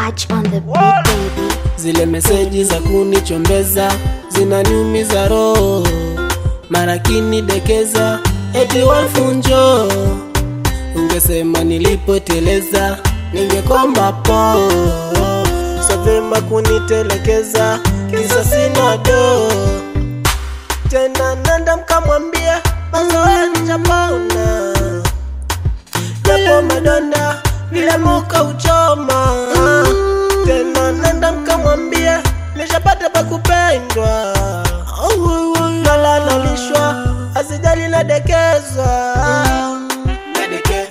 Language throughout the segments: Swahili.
Touch on the beat, baby. Zile meseji za kunichombeza zinaniumiza roho, mara kinidekeza eti wafunjo. Ungesema nilipoteleza, ningekomba po so vyema kunitelekeza, kisa sina do tena. Nenda mkamwambia mazoea nijapona, japo madonda vile muka uchoma tena nenda mkamwambia nishapata pa kupendwa, nalalolishwa asijali nadekezwa, Nadeke-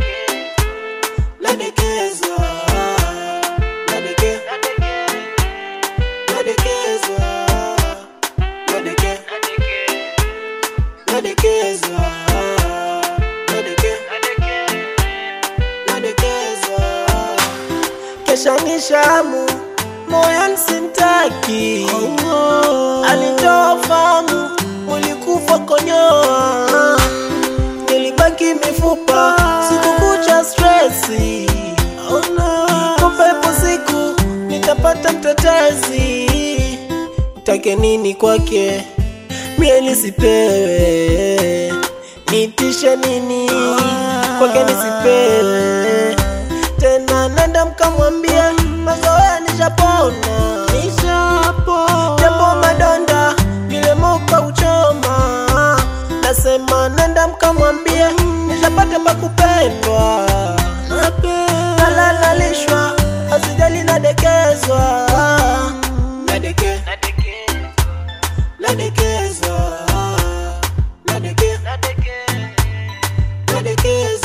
nadekezwa, Nadeke- nadekezwa, Nadeke- nadekezwa, Nadeke- nadekezwa kesha ni shamu moyo simtaki alitoa famu mulikufa konyoa nilibaki mifupa sikukucha stresi kupepo siku nitapata mtetezi take nini kwake mie nisipewe nitishe nini kwake nisipewe tena nenda mkamwambia mazoea nishapona japo madonda vile moka uchoma nasema nenda mkamwambia nishapata pa kupendwa nalalalishwa asijali nadekezwa Nadeke- nadekezwa Nadeke- nadekezwa